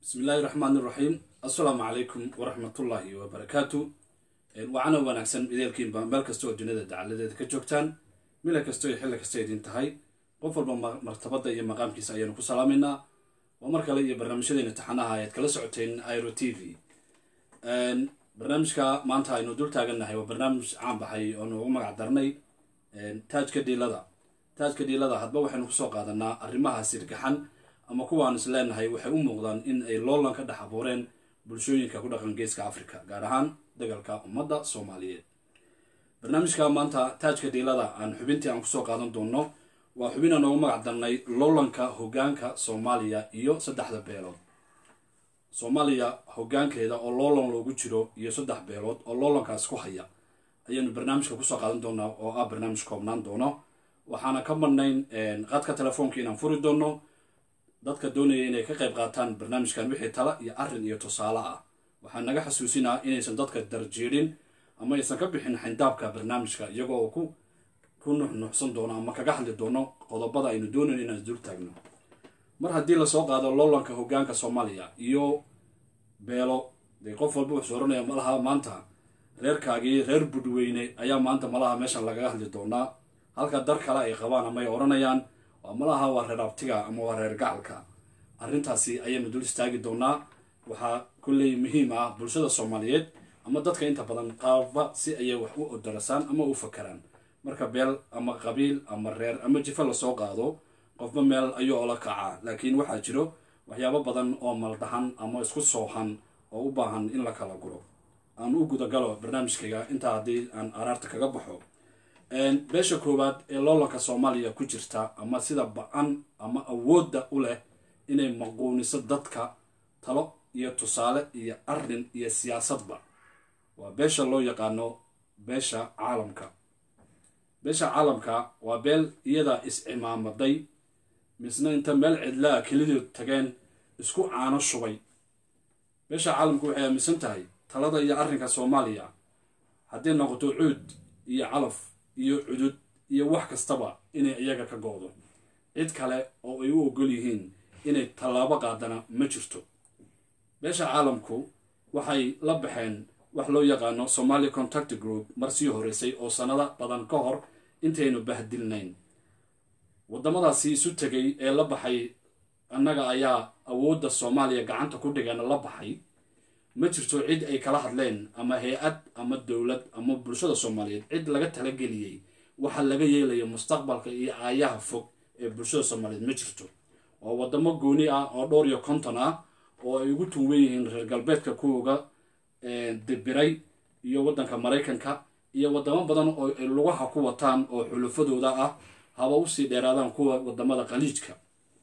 bismi illaahi raxmaan iraxiim assalaamu calaykum waraxmatullaahi wabarakaatu wacana wanaagsan ideelkiinba meel kasta oo duniyada dacaladeeda ka joogtaan mila kasta iyo xilli kasta idin tahay qof walba martabada iyo maqaamkiisa ayaanu ku salaamaynaa waa mar kale iyo barnaamijyadeena taxanaha ayaad kala socoteen iro t v barnaamijka maanta aynu dul taagannahay waa barnaamij caan baxay oo noogu magac darnay taajka dhiilada taajka dhiilada hadba waxaynu kusoo qaadanaa arrimaha sirgaxan ama kuwaan is leenahay waxay u muuqdaan in ay loolan ka dhex abuureen bulshooyinka ku dhaqan geeska africa gaar ahaan dagalka ummadda soomaaliyeed barnaamijka maanta taajka dhiilada aan xubintii aan kusoo qaadan doonno waa xubin aan noogu magac darnay loolanka hogaanka soomaaliya iyo saddexda beelood soomaaliya hogaankeeda oo loolan loogu jiro iyo saddex beelood oo loolankaas ku haya ayaanu barnaamijka kusoo qaadan doonaa oo ah barnaamij koobnaan doono waxaana ka madnayn qadka telefoonka inaan furi doono dadka doonaya inay ka qayb qaataan barnaamijkan wixii tala iyo arrin iyo tusaale ah waxaa naga xasuusinaa inaysan dadka darjiidhin ama aysan ka bixin xindaabka barnaamijka iyagoo ku ku nuxnuxsan doono ama kaga hadli doono qodobada aynu doonayn inaan dul taagno mar haddii lasoo qaado loolanka hogaanka soomaaliya iyo beelo dee qof walba wuxuu oranaya malaha maanta reerkaagii reer budweyne ayaa maanta malaha meeshan lagaga hadli doonaa halka dar kale ay qabaan ama ay oranayaan waa malaha waa reer abtiga ama waa reer gacalka arrintaasi ayaynu dul istaagi doonaa waxaa kulley muhiim ah bulshada soomaaliyeed ama dadka inta badan qaaba si ayay wax u odarasaan ama u fakaraan marka beel ama qabiil ama reer ama jifo lasoo qaado qofba meel ayuu ola kacaa laakiin waxaa jiro waxyaabo badan oo maldahan ama isku soohan oo u baahan in la kala guro aan u gudagalo barnaamijkayga intaa haddii aan araarta kaga baxo beesha koowaad ee loolanka soomaaliya ku jirta ama sida ba-an ama awoodda u leh inay maquuniso dadka talo iyo tusaale iyo arrin iyo siyaasadba waa beesha loo yaqaano beesha caalamka beesha caalamka waa beel iyadaa is-cimaamaday misna inta meel cidlaa kelidood tageen isku caano shubay beesha caalamku waxay aaminsan tahay talada iyo arrinka soomaaliya hadday noqoto cuud iyo calaf iyo cudud iyo wax kastaba inay iyaga ka go-do cid kale oo ay u ogol yihiin inay tallaabo qaadana ma jirto beesha caalamku waxay la baxeen wax loo yaqaano somalia contact group mar sii horeysay oo sanado badan ka hor intaynu bahdilnayn waddamadaasi isu tegay ee la baxay annaga ayaa awoodda soomaaliya gacanta ku dhigana la baxay ma jirto cid ay kala hadleen ama hay-ad ama dowlad ama bulshada soomaaliyeed cid laga talageliyey waxa laga yeelaya mustaqbalka iyo aayaha fog ee bulshada soomaaliyeed ma jirto waa waddamo gooni ah oo dhowr iyo konton ah oo ay ugu tunwan yihiin reer galbeedka kuwuga dibiray iyo waddanka maraykanka iyo waddamo badan oo ay lugaha ku wataan oo xulufadooda ah haba usii dheeraadaan kuwa waddamada khaliijka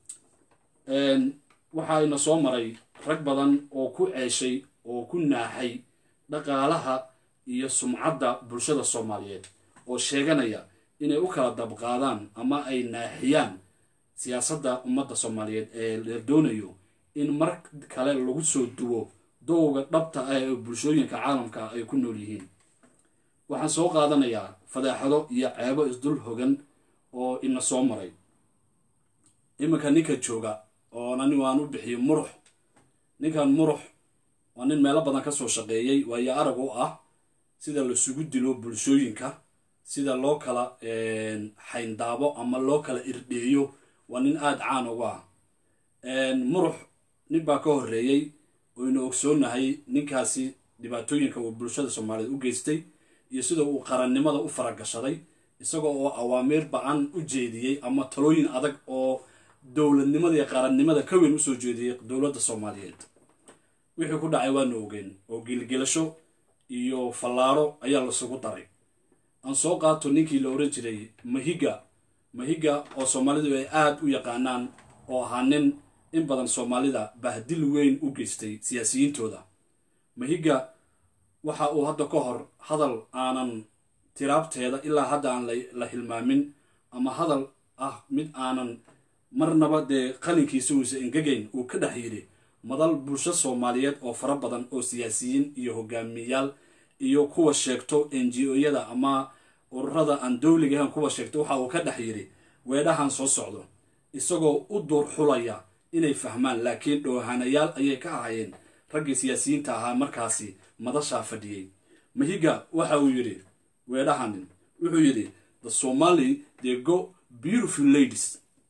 waxaayna soo maray rag badan oo ku ceeshay oo ku naaxay dhaqaalaha iyo sumcadda bulshada soomaaliyeed oo sheeganaya inay u kala dabqaadaan ama ay naaxiyaan siyaasadda ummadda soomaaliyeed ee la doonayo in mar kale lagu soo duwo dowga dhabta ah ee bulshooyinka caalamka ay ku nool yihiin waxaan soo qaadanayaa fadaaxado iyo ceebo isdul hogan oo ina soo maray iminka ninka jooga oo anigu aan u bixiyo murux ninkan murux waa nin meelo badan ka soo shaqeeyey waayo arag u ah sida lasugu dilo bulshooyinka sida loo kala xayndaabo ama loo kala irdheeyo waa nin aada caan uga ah murux nin baa ka horreeyey oynu ogsoonahay ninkaasi dhibaatooyinka uu bulshada soomaaliyeed u geystay iyo sida uu qarannimada u faragashaday isagoo oo awaamiir ba-an u jeediyey ama talooyin adag oo dowladnimada iyo qarannimada ka weyn usoo jeediyey dowladda soomaaliyeed wixii ku dhacay waanu ogeen oo gilgelasho iyo fallaaro ayaa lasugu daray aan soo qaato ninkii la oran jiray mahiga mahiga oo soomaalidu ay aada u yaqaanaan oo ahaa nin in badan soomaalida bahdil weyn u geystay siyaasiyiintooda mahiga waxa uu hadda ka hor hadal aanan tiraabteeda ilaa hadda aan la hilmaamin ama hadal ah mid aanan marnaba dee qalinkiisa uusa engegayn uu ka dhex yidhi madal bulsho soomaaliyeed oo fara badan oo siyaasiyiin iyo hogaamiyayaal iyo kuwa sheegto n g o-yada ama ururada aan dowliga ahan kuwa sheegto waxa uu ka dhex yidhi weedhahan soo socdo isagoo u duur xulaya inay fahmaan laakiin dhoohanayaal ayay ka ahaayeen raggii siyaasiyiinta ahaa markaasi madashaa fadhiyey mahiga waxa uu yidhi weedhahanin wuxuu yidhi the somali they go beautiful ladies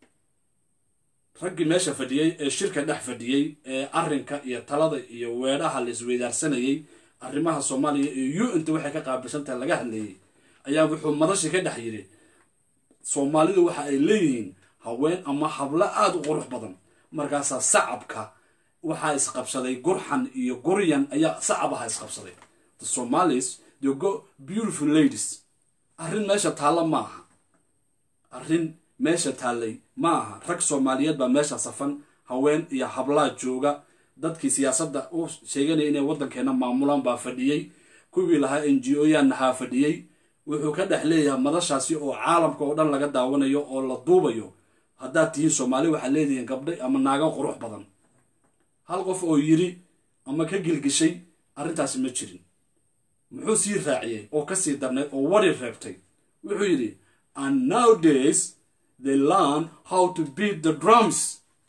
raggii meesha fadhiyey ee shirka dhex fadhiyey ee arrinka iyo talada iyo weedhaha la isweydaarsanayey arrimaha soomaaliya iyo u inta waxay ka qaabilsan tahay laga hadlayey ayaa wuxuu madashi ka dhex yidhi soomaalidu waxa ay leeyihiin haween ama hablo aada u qurux badan markaasaa sacabka waxaa isqabsaday gurxan iyo guryan ayaa sacabaha isqabsaday the somalis they go beautiful ladies arrin meesha taalla ma aha arrin meesha taallay ma aha rag soomaaliyeed baa meesha safan haween iyo hablaa jooga dadkii siyaasadda u sheeganaya inay waddankeena maamulaan baa fadhiyey kuwii lahaa n g o yaanahaa fadhiyey wuxuu ka dhex leeyahay madashaasi oo caalamka oo dhan laga daawanayo oo la duubayo haddaad tihiin soomaali waxaad leedihiin gabdhay ama naago qurux badan hal qof oo yidhi ama ka gilgishay arrintaasi ma jirin muxuu sii raaciyey oo ka sii darnay oo wari reebtay wuxuu yidhi and nowdays they learn how to beat the drums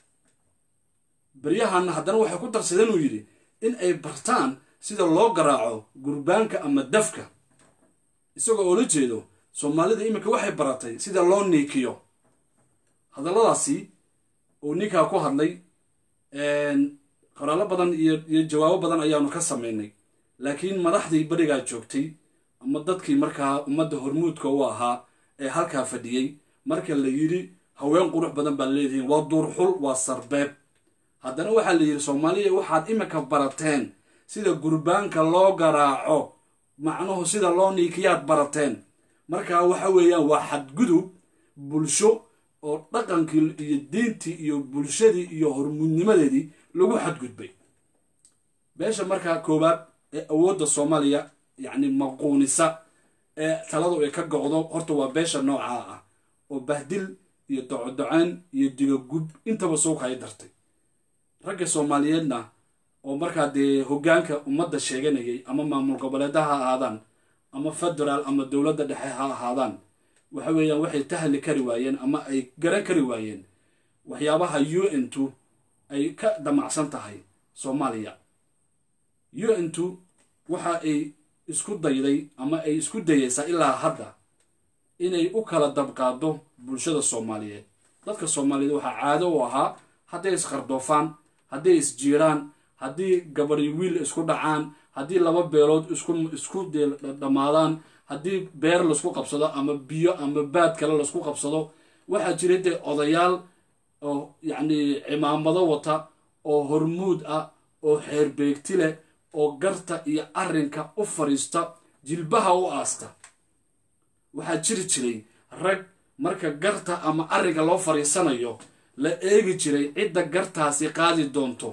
baryahanna haddana waxay ku darsadeen uu yidhi in ay bartaan sida loo garaaco gurbaanka ama dafka isagoo oola jeedo soomaalida iminka waxay baratay sida loo niikiyo hadalladaasi uu ninkaa ku hadlay qoraallo badan iyo iyo jawaabo badan ayaanu ka samaynay laakiin madaxdii berigaa joogtay ama dadkii markaa ummadda hormuudka u ahaa ee halkaa fadhiyey marka la yidhi haween qurux badan baa leedihiin waa duurxul waa sarbeeb haddana waxaa la yidhi soomaaliya waxaad iminka barateen sida gurbaanka loo garaaco macnuhu sida loo niikiyaad barateen markaa waxa weeyaan waa xadgudub bulsho oo dhaqankii iyo diintii iyo bulshadii iyo hormuudnimadeedii lagu xadgudbay beesha markaa koowaad ee awoodda soomaaliya yacni maquunisa ee taladu ay ka go'do horta waa beesha noocaa ah oo bahdil iyo docodocaan iyo digagub intaba suuq hay dartay ragga soomaaliyeedna oo markaa dee hoggaanka ummadda sheeganayay ama maamul goboleeda ha ahaadaan ama federaal ama dowladda dhexe ha ahaadaan waxa weeyaan waxay tahli kari waayeen ama ay garan kari waayeen waxyaabaha u n tu ay ka damacsan tahay soomaaliya u n tu waxa ay isku dayday ama ay isku dayaysaa ilaa hadda inay u kala dabqaado bulshada soomaaliyeed dadka soomaaliyeed waxaa caado u ahaa hadday isqardoofaan hadday isjiiraan haddii gabadhi wiil isku dhacaan haddii laba beelood isku isku dhammaadaan haddii beer laisku qabsado ama biyo ama baad kale laisku qabsado waxaa jira dee odayaal oo yacni cimaamado wata oo hormuud ah oo xeerbeegti leh oo garta iyo arrinka u fadhiista jilbaha u aasta waxaa jiri jiray rag marka garta ama arrinka loo fadhiisanayo la eegi jiray cidda gartaasi qaadi doonto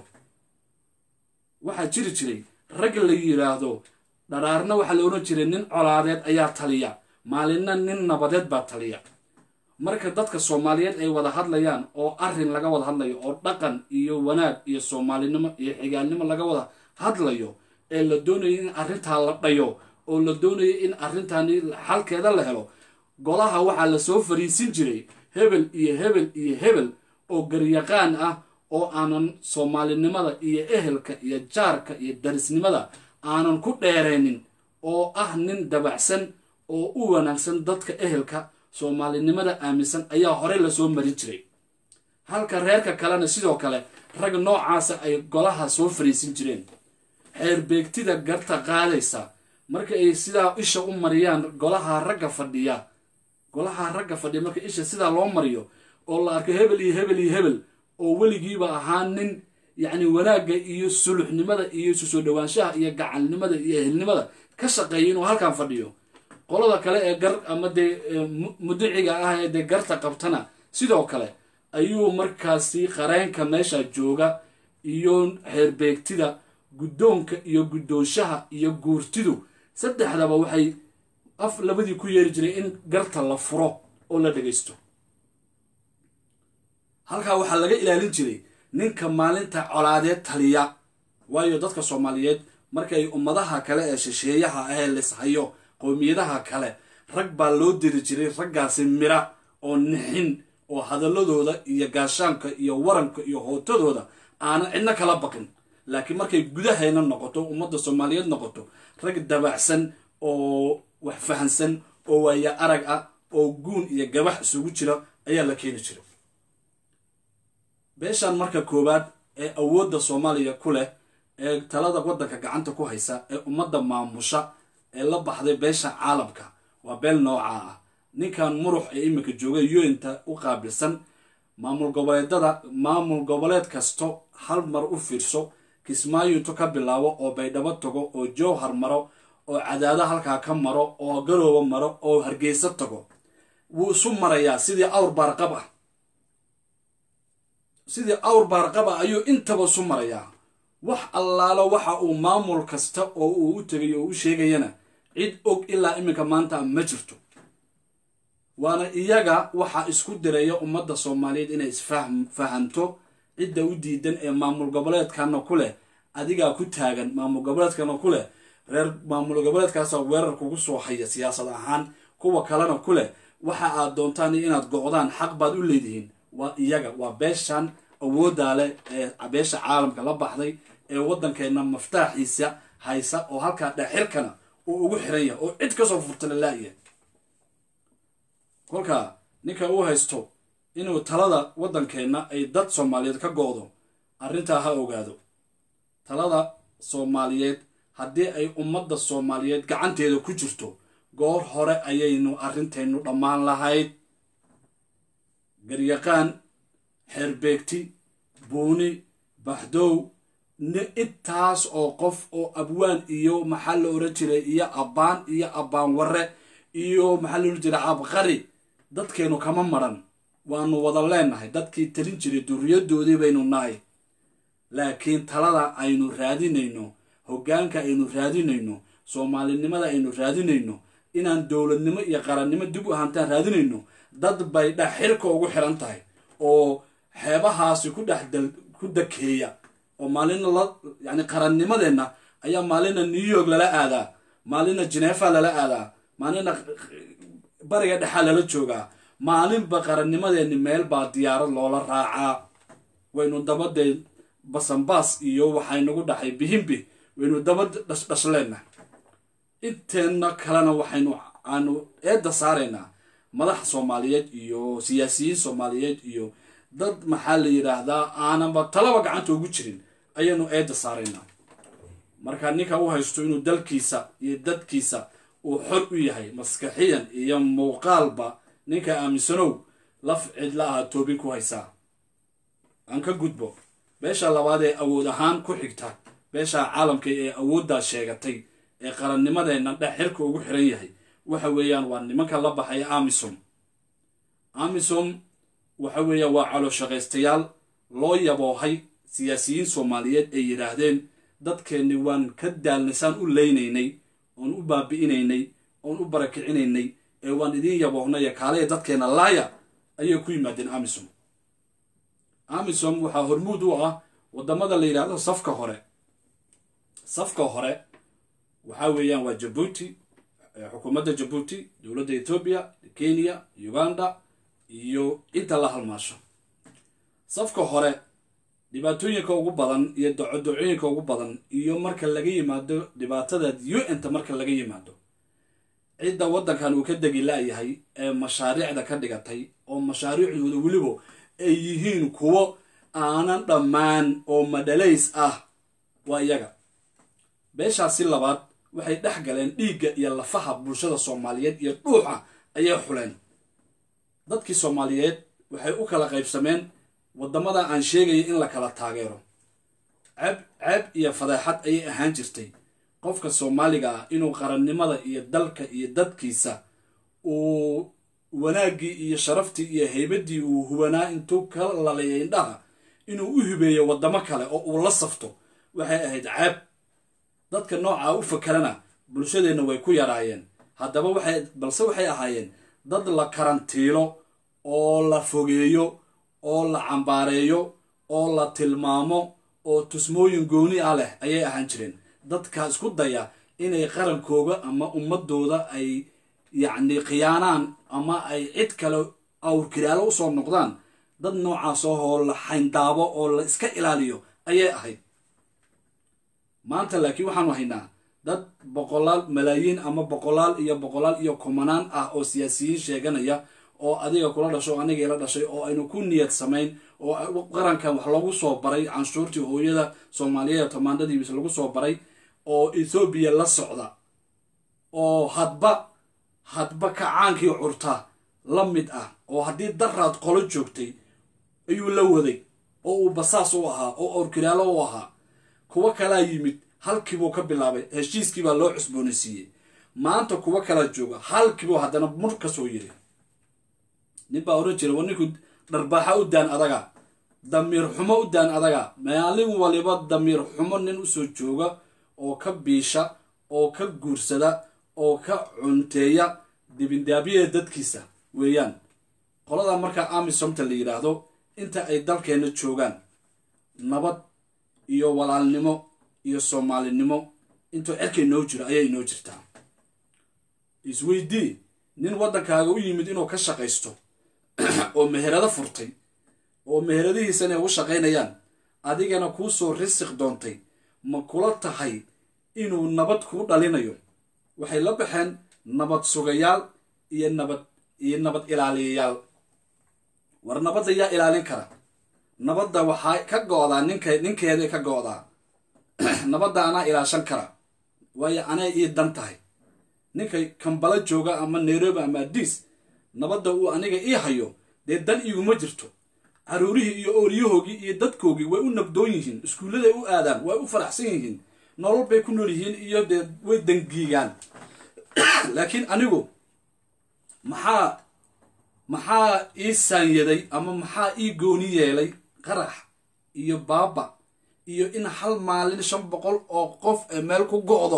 waxaa jiri jiray rag la yidhaahdo dharaarna waxaa la odhan jiray nin colaadeed ayaa taliya maalinna nin nabadeed baa taliya marka dadka soomaaliyeed ay wada hadlayaan oo arrin laga wada hadlayo oo dhaqan iyo wanaag iyo soomaalinimo iyo xigaalnimo laga wada hadlayo ee la doonayo in arrintaa la dhayo oo la doonayo in arrintani xalkeeda la helo golaha waxaa lasoo fariisin jiray hebel iyo hebel iyo hebel oo garyaqaan ah oo aanan soomaalinimada iyo ehelka iyo jaarka iyo darisnimada aanan ku dheeraynin oo ah nin dabacsan oo u wanaagsan dadka ehelka soomaalinimada aaminsan ayaa horey lasoo marin jiray halka reerka kalena sidoo kale rag noocaasa ay golaha soo fariisin jireen xeerbeegtida garta qaadaysa marka ay sidaa isha u mariyaan golaha ragga fadhiya golaha ragga fadhiya marka isha sidaa loo mariyo oo la arko hebel iyo hebel iyo hebel oo weligiiba ahaa nin yacni wanaagga iyo suluxnimada iyo isu soo dhowaanshaha iyo gacalnimada iyo ehelnimada ka shaqeeya inuu halkan fadhiyo qolada kale ee gar ama dee mudiciga ah ee dee garta qabtana sidoo kale ayuu markaasi qareenka meesha jooga iyo xeerbeegtida guddoonka iyo guddoonshaha iyo guurtidu saddexdaba waxay af labadii ku yeeri jiray in garta la furo oo la dhagaysto halkaa waxaa laga ilaalin jiray ninka maalinta colaadeed taliya waayo dadka soomaaliyeed markay ummadaha kale ee shisheeyaha ahee lishayo qowmiyadaha kale rag baa loo diri jiray raggaasi mira oo nixin oo hadaladooda iyo gaashaanka iyo waranka iyo hootadooda aanan cidno kala baqin laakiin markay gudaheena noqoto ummadda soomaaliyeed noqoto rag dabacsan oo wax fahansan oo waaya arag ah oo guun iyo gabax isugu jira ayaa la keeni jira beeshan marka koowaad ee awoodda soomaaliya ku leh ee talada waddanka gacanta ku haysa ee ummadda maamusha ee la baxday beesha caalamka waa beel noocaa ah ninkan murux ee iminka jooga yointa u qaabilsan maamul goboleedada maamul goboleed kasto hal mar u fiirso kismaayo intu ka bilaabo oo baydhabo tago oo jowhar maro oo cadaado halkaa ka maro oo garooba maro oo hargeysa tago wuu isu marayaa sidii awr baarqab ah sidii awr baarqab ah ayuu intaba isu marayaa wax allaalo waxa uu maamul kasta oo uu u tegay oo u sheegayana cid og ilaa iminka maanta ma jirto waana iyaga waxaa isku diraya ummadda soomaaliyeed inay isfahanto cidda u diidan ee maamul goboleedkana ku leh adigaa ku taagan maamul goboleedkana ku leh reer maamul goboleedkaasa weerar kugu soo haya siyaasad ahaan kuwa kalena ku leh waxa aad doontaan inaad go'daan xaq baad u leedihiin waa iyaga waa beeshan awooddaa leh ee beesha caalamka la baxday ee waddankeenna maftaaxiisa haysa oo halkaa dhexirkana uu ugu xiran yahay oo cid kasoo furta lalaa'iya kolka ninka uu haysto inuu talada waddankeenna ay dad soomaaliyeed ka go'do arrintaa ha ogaado talada soomaaliyeed haddii ay ummadda soomaaliyeed gacanteeda ku jirto goor hore ayaynu arrintaynu dhammaan lahayd garyaqaan xeerbeegti buuni baxdow intaas oo qof oo abwaan iyo maxaa la oran jiray iyo abbaan iyo abbaan warre iyo maxaa la oran jiray cabqari dadkeenu kama maran waanu wada leenahay dadkii talin jiray duriyadoodii baynu nahay laakiin talada aynu raadinayno hoggaanka aynu raadinayno soomaalinimada aynu raadinayno inaan dowladnimo iyo qarannimo dib u ahaantaan raadinayno dad bay dhexxirka ugu xiran tahay oo xeebahaasi ku dhex ku dakeeya oo maalina la yani qarannimadeenna ayaa maalina new york lala aadaa maalina genefa lala aadaa maalina bariga dhexaa lala joogaa maalinba qarannimadeenni meel baa diyaarad loola raacaa waynu dabadee basanbaas iyo waxaynagu dhaxay bihimbi waynu daba dhashleenna inteenna kalena waxaynu aanu eedda saaraynaa madax soomaaliyeed iyo siyaasiyiin soomaaliyeed iyo dad maxaa la yidhaahdaa aananba talaba gacanta ugu jirin ayaynu eedda saaraynaa marka ninka u haysto inuu dalkiisa iyo dadkiisa uu xor u yahay maskaxiyan iyo muuqaalba ninka aaminsanow laf cidla aha toobin ku haysaa aan ka gudbo beesha labaad ee awood ahaan ku xigta beesha caalamka ee awooddaa sheegatay ee qarannimadeenna dhex xirka ugu xiran yahay waxa weeyaan waa nimanka la baxaya amisom amisom waxa weeyaan waa calooshaqaystayaal loo yaboohay siyaasiyiin soomaaliyeed ay yidhaahdeen dadkeenni waan ka daalnasaan u leynaynay oon u baabi'inaynay oon u barakicinaynay ee waan idiin yaboohnaya kaalaya dadkeenna laaya ayay ku yimaadeen amisom amisom waxaa hormuud u ah waddamada la yidhaahdo safka hore safka hore waxaa weeyaan waa jabuuti xukuumadda jabuuti dowladda etoobiya kenya uganda iyo inta la halmaasho safka hore dhibaatooyinka ugu badan iyo docodocooyinka ugu badan iyo marka laga yimaado dhibaatada u-nta marka laga yimaado cidda waddankan uu ka degi la-yahay ee mashaariicda ka dhigatay oo mashaariicdooda weliba ay yihiin kuwo aanan dhammaan oo madhalays ah waa iyaga beeshaasi labaad waxay dhex galeen dhiigga iyo lafaha bulshada soomaaliyeed iyo dhuuxa ayay xuleen dadkii soomaaliyeed waxay u kala qaybsameen waddamada aan sheegaya in la kala taageero ceeb ceeb iyo fadeexad ayay ahaan jirtay qofka soomaaliga ah inuu qarannimada iyo dalka iyo dadkiisa uu wanaaggii iyo sharaftii iyo haybaddii uu hubanaa intuu ka lalaya indhaha inuu u hibeeyo waddamo kale oo uu la safto waxay ahayd ceeb dadka noocaa u fakerana bulshadeenna way ku yaraayeen haddaba waxay balse waxay ahaayeen dad la karantiilo oo la fogeeyo oo la cambaareeyo oo la tilmaamo oo tusmooyin gooni ah leh ayay ahaan jireen dadka isku daya inay qarankooga ama ummadooda ay yacni khiyaanaan ama ay cid kale awrkiraalo usoo noqdaan dad noocaas oo la xayndaabo oo la iska ilaaliyo ayay ahayd maanta laakiin waxaanu haynaa dad boqolaal malaayiin ama boqolaal iyo boqolaal iyo kumanaan ah oo siyaasiyiin sheeganaya oo adiga kula dhasho o aniga ila dhashay oo aynu ku niyad samayn oo qarankan wax lagu soo baray canshuurtii hooyada soomaaliyeed tamaandadiibis lagu soo baray oo ethoobiya la socda oo hadba hadba kacaankii curta la mid ah oo haddii daraad qolo joogtay ayuu la waday oo uu basaas u ahaa oo orkiraalo u ahaa kuwo kalaa yimid halkiibuu ka bilaabay heshiiskiibaa loo cusboonaysiiyey maanta kuwo kala jooga halkiibuu haddana mur ka soo yiri nin baa oran jira waa ninku dharbaaxa u daan adaga damiir xumo u daan adaga maalin waliba damiir xumo nin usoo jooga oo ka biisha oo ka guursada oo ka cunteeya dibindaabyada dadkiisa weeyaan qoladaa markaa amisomta la yidhaahdo inta ay dalkeenna joogaan nabad iyo walaalnimo iyo soomaalinimo intuu cerka inoo jiro ayay inoo jirtaa isweydii nin waddankaaga u yimid inuu ka shaqaysto oo meherado furtay oo meheradihiisana ugu shaqaynayaan adigana kuu soo risiq doontay ma kula tahay inuu nabad kuu dhalinayo waxay la baxeen nabad sugayaal iyo nabad iyo nabad ilaaliyayaal war nabadda yaa ilaalin kara nabadda waxaa ka go-daa ninka ninkeeday ka go-daa nabadda anaa ilaashan kara waayo anay ii dan tahay ninka kambala jooga ama nairobi ama adiis nabadda uu aniga ii hayo dee dan iguma jirto caruurihii iyo ooryahoogii iyo dadkoogii way u nabdoon yihiin iskuulladay u aadaan way u faraxsan yihiin nolol bay ku nool yihiin iyo dee way dangiigaan laakiin anigu maxaa maxaa ii saanyaday ama maxaa ii gooni yeelay qarax iyo baaba iyo in hal maalin shan boqol oo qof ee meel ku go'do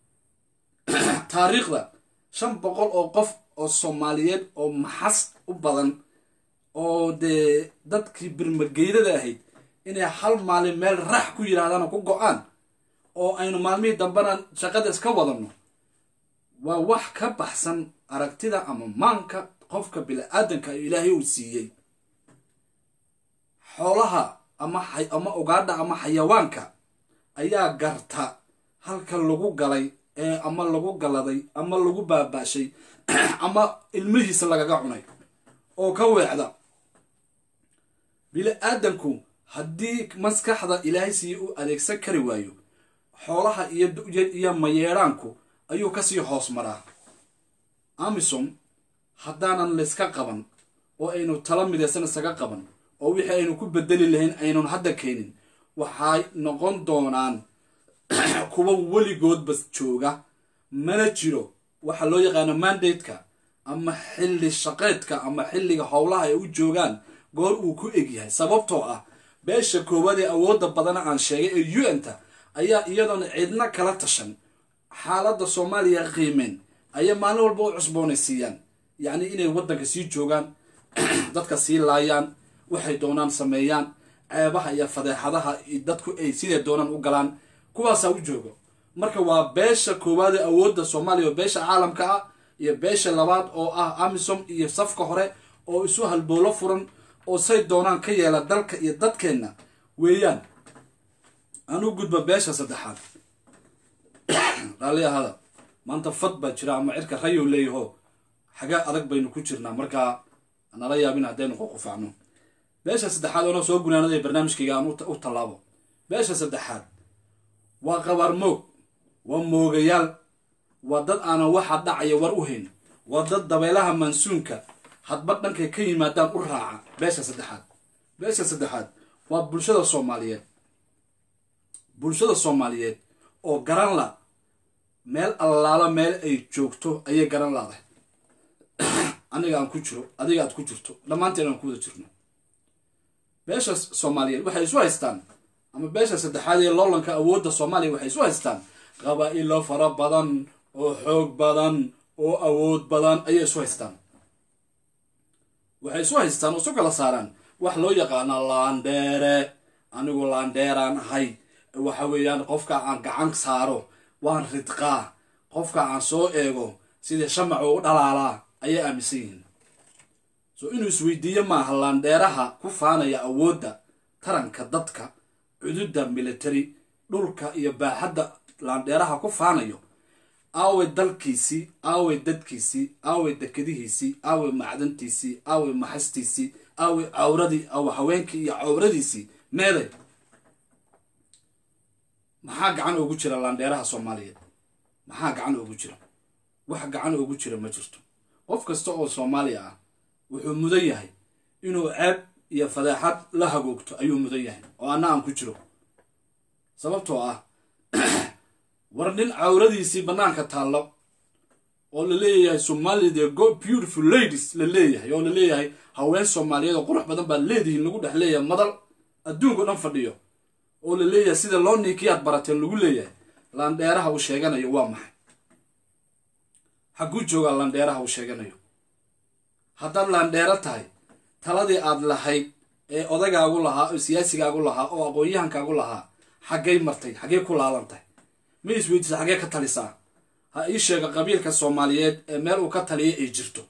taariikhda shan boqol oo qof oo soomaaliyeed oo maxas u badan oo dee dadkii birmageydada ahayd inay hal maalin meel rax ku yidhaahdaan oo ku go-aan oo aynu maalmihii dambena shaqada iska wadanno waa wax ka baxsan aragtida ama maanka qofka bini-aadanka ilaahay uu siiyey xoolaha ama ama ugaadha ama xayawaanka ayaa garta halka lagu galay ee ama lagu galaday ama lagu baabaashay ama ilmihiisa lagaga cunay oo ka weecda bini-aadanku haddii maskaxda ilaahay siiye u adeegsan kari waayo xoolaha iyo mayeedhaanku ayuu kasii hoos maraa amisom haddaanan layska qaban oo aynu tala midaysan isaga qaban oo wixii aynu ku bedeli lahayn aynun hadda keenin waxay noqon doonaan kuwa weligoodba jooga mana jiro waxaa loo yaqaano mandate-ka ama xilli shaqeedka ama xilliga howlaha ay u joogaan goor uu ku egyahay sababtoo ah beesha koowaad ee awoodda badana aan sheegay ee u n ta ayaa iyadoona cidna kala tashan xaaladda soomaaliya qiimeen ayay maalin walba u cusboonaysiiyaan yacni inay waddanka sii joogaan dadka sii laayaan waxay doonaan sameeyaan ceebaha iyo fadeexadaha dadku ay sidee doonaan u galaan kuwaasaa u joogo marka waa beesha koowaad ee awoodda soomaaliya oo beesha caalamka ah iyo beesha labaad oo ah amisom iyo safka hore oo isu halboolo furan oo say doonaan ka yeela dalka iyo dadkeenna weeyaan anu gudba beesha saddexaad raalli ahada maanta fad baa jira ama cirka rayow leeyaho xagaa adag baynu ku jirnaa markaa nala yaabin haddaynu qoqufacno beesha saddexaad oona soo gunaanada barnaamijkayga aan u tallaabo beesha saddexaad waa qabaar moog waa moogayaal waa dad aanan waxa dhacaya war u hayn waa dad dabeelaha mansuunka hadba dhankay ka yimaadaan u raaca beesha saddexaad beesha saddexaad waa bulshada soomaaliyeed bulshada soomaaliyeed oo garan la meel allaala meel ay joogto ayay garan laadahay aniga aan ku jiro adiga aad ku jirto dhammaanteen aan ku wada jirno beesha soomaaliyeed waxay isu haystaan ama beesha saddexaad ee loolanka awoodda soomaaliya waxay isu haystaan qabaa'ilo fara badan oo xoog badan oo awood badan ayay isu haystaan waxay isu haystaan oo isu kala saaraan wax loo yaqaana laandheere anigu laandheeraan ahay waxa weeyaan qofka aan gacan saaro waan ridqaa qofka aan soo eego sidii shamac u dhalaalaa ayay aaminsan yihiin so inuu isweydiiyo maaha laandheeraha ku faanaya awoodda taranka dadka cududda military dhulka iyo baaxadda laandheeraha ku faanayo aaway dalkiisii aaway dadkiisii aaway dekadihiisii aaway macdantiisii aaway maxastiisii aaway cawradii awa haweenkii iyo cawradiisii meeday maxaa gacan ugu jira laandheeraha soomaaliyeed maxaa gacan ugu jira wax gacan ugu jira ma jirto qof kasta oo soomaaliya ah wuxuu mudan yahay inuu ceeb iyo fadeexad la hagoogto ayuu mudan yahay oo anna aan ku jiro sababtoo ah war nin cawradiisii bannaanka taallo oo la leeyahay soomaalida go beautiful ladies la leeyahay oo la leeyahay haween soomaaliyeed oo qurux badan baad leedihiin lagu dhex leeyahay madal adduunka o dhan fadhiyo oo la leeyahay sida loo niikiyaad barateen lagu leeyahay laandheeraha uu sheeganayo waa maxay xagguu joogaa laandheeraha uu sheeganayo haddaad laandheero tahay taladii aad lahayd ee odagaagu lahaa oo siyaasigaagu lahaa oo aqoon-yahankaagu lahaa xaggay martay xaggee ku laalan tahay ma isweydiisa xaggee ka talisaa ha ii sheega qabiilka soomaaliyeed ee meel uu ka taliya ay jirto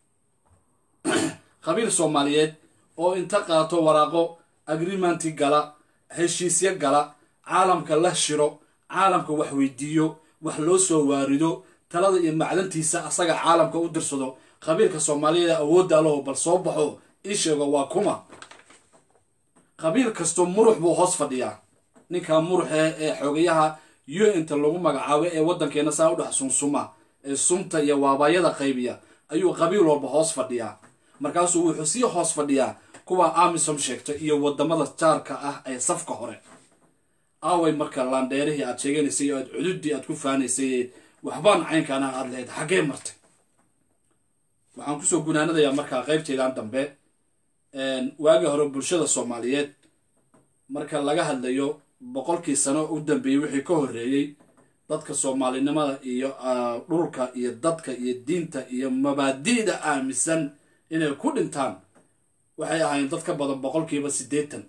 qabiil soomaaliyeed oo inta qaato waraaqo agreementi gala heshiisyo gala caalamka la shiro caalamka wax weydiiyo wax loo soo waarido talada iyo macdantiisa asaga caalamka u dirsado qabiilka soomaaliyeed ee awoodda alaho bal soo baxo ii sheego waa kuma qabiil kastoo murux buu hoos fadhiyaa ninkaa muruxe ee xoogayaha u inta lagu magacaabo ee waddankeena saa u dhex sunsuma ee sumta iyo waabaayada qaybiya ayuu qabiil walba hoos fadhiyaa markaasuu wuxuu sii hoos fadhiyaa kuwa amisom sheegta iyo wadamada jaarka ah ee safka hore aaway marka laandheerihii aad sheeganaysay oo aad cududii aad ku faanaysay waxbaan caynkaana aad lahayd xaggee martay waxaan kusoo gunaanadayaa markaa qaybteedan dambe waagii hore bulshada soomaaliyeed marka laga hadlayo boqolkii sano u dambeeyey wixii ka horreeyey dadka soomaalinimada iyo dhulka iyo dadka iyo diinta iyo mabaadi'da aaminsan inay ku dhintaan waxay ahaayeen dad ka badan boqolkiiba siddeetan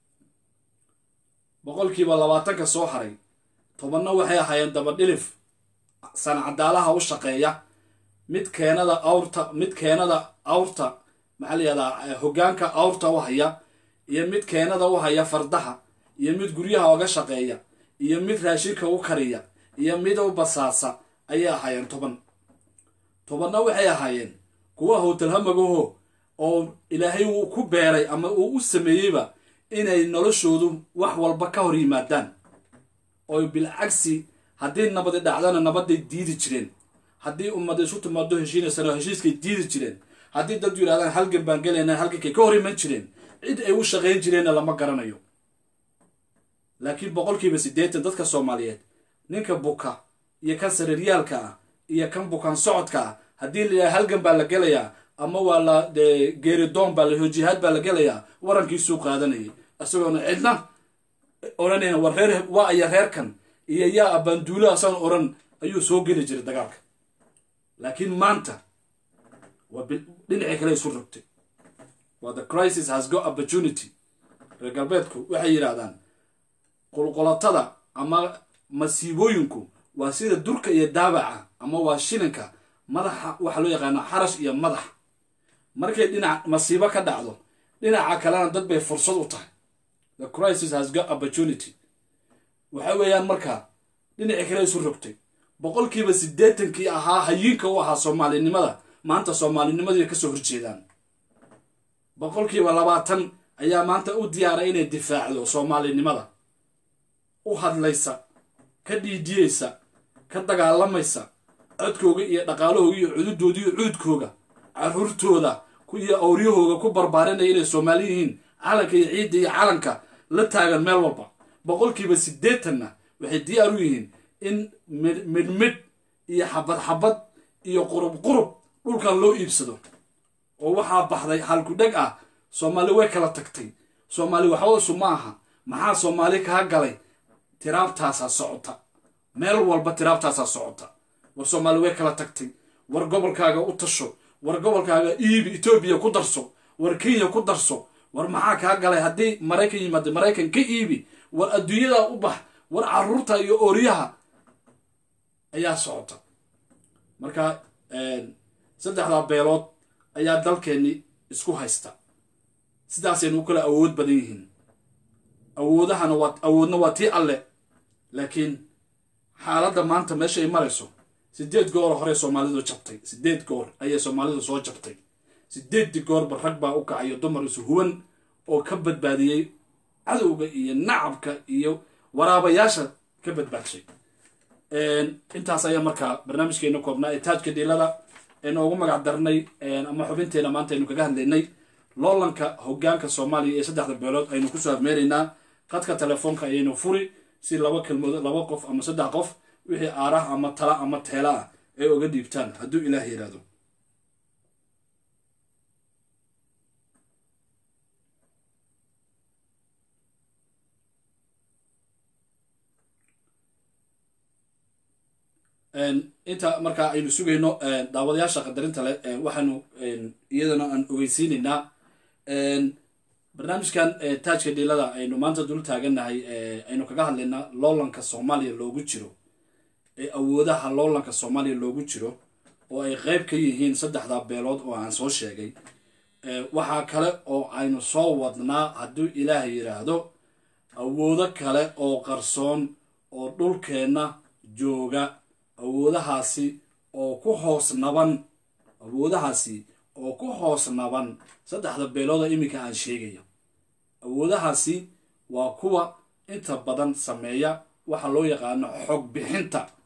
boqolkiiba labaatanka soo haray tobanna waxay ahaayeen dabadhilif sanacadaalaha u shaqeeya mid keenada awrta mid keenada awrta maxaa la yihahdaa hoggaanka awrta u haya iyo mid keenada u haya fardaha iyo mid guryaha oga shaqeeya iyo mid raashinka u kariya iyo mid u basaasa ayay ahaayeen toban tobanna waxay ahaayeen kuwa howtalhamagaho oo ilaahay uu ku beeray ama uu u sameeyeyba inay noloshoodu wax walba ka hor yimaadaan oo bilcagsi haddii nabadi dhacdana nabaday diidi jireen haddii ummad isu timaado heshiinaysana heshiiskay diidi jireen haddii dad yidhahdaan halgan baan gelayna halgankay ka hor iman jireen cid ay u shaqayn jireenna lama garanayo laakiin boqolkiiba siddeetan dadka soomaaliyeed ninka buka iyo kan sariiryaalka ah iyo kan bukaan socodka ah haddii la yidhaha halgan baa la gelayaa ama waa la dee geeridoon baa la hojihaad baa la gelayaa warankiisuu qaadanayay isagoona cidna odhanayna war reer waa aya reerkan iyo yaa abaanduulo asan odhan ayuu soo geli jiray dagaalka laakiin maanta waa dhinacii kale isu rogtay waa the crisis has got opportunity reer galbeedku waxay yidhaahdaan qulqulatada ama masiibooyinku waa sida durka iyo daabaca ama waa shilinka madaxa waxaa loo yaqaana xarash iyo madax markay dhinac masiibo ka dhacdo dhinaca kalena dad bay fursad u tahay the crisis has got opportunity waxa weeyaan markaa dhinacii kale isu rogtay boqolkiiba siddeetankii ahaa hayiinka u ahaa soomaalinimada maanta soomaalinimadii kasoo horjeedaan boqolkiiba labaatan ayaa maanta u diyaaray inay difaacdo soomaalinimada u hadlaysa ka dhiidiyeysa ka dagaalamaysa codkooga iyo dhaqaalahooga iyo cududooda iyo cuudkooga caruurtooda iyo awryahooga ku barbaarinaya inay soomaali yihiin calanka iyo ciidda iyo calanka la taagan meel walba boqolkiiba siddeetanna waxay diyaar u yihiin in midhmidh iyo xabad xabad iyo qurub qurub dhulkan loo iibsado oo waxaa baxday halkudheg ah soomaali way kala tagtay soomaali waxbadasu ma aha maxaa soomaali kaa galay tiraabtaasaa socota meel walba tiraabtaasaa socota war soomaali way kala tagtay war gobolkaaga u tasho war gobolkaaga iibi etoobiya ku darso war kenya ku darso war maxaa kaa galay haddii maraykan yimaado maraykan ka iibi war adduunyadaa u bax war caruurta iyo ooryaha ayaa socota marka saddexdaa beelood ayaa dalkeenni isku haysta sidaasaynu u kala awood badan yihiin awoodahana waa awoodna waa tii alle laakiin xaaladda maanta meesha ay marayso sideed goor hore soomaalidu jabtay sideed goor ayay soomaalidu soo jabtay sideeddii goorba rag baa u kacayo dumar isu huwan oo ka badbaadiyey cadowga iyo nacabka iyo waraabayaasha ka badbaadshay intaas ayaa markaa barnaamijkeena koobnaa ee taajka dhiilada aynu ugu magac darnay ama xubinteena maanta aynu kaga hadlaynay loolanka hogaanka soomaaliya ee saddexda beelood aynu kusoo afmeeraynaa qadka telefoonka ayaynu furi si laba kelmood laba qof ama saddex qof wixii aarah ama tala ama teela ah ay oga dhiibtaan hadduu ilaah yidhaahdo inta markaa aynu sugayno daawadayaasha qadarinta leh waxaanu iyadana aan ogeysiinaynaa barnaamijkan taajka dhiilada aynu maanta dul taagannahay aynu kaga hadlaynaa loolanka soomaaliya loogu jiro ee awoodaha loolanka soomaaliya loogu jiro oo ay qeyb ka yihiin saddexda beelood oo aan soo sheegay waxaa kale oo aynu soo wadnaa hadduu ilaah yidhaahdo awoodo kale oo qarsoon oo dhulkeenna jooga awoodahaasi oo ku hoos naban awoodahaasi oo ku hoos naban saddexda beelooda iminka aan sheegayo awoodahaasi waa kuwa inta badan sameeya waxa loo yaqaano xog bixinta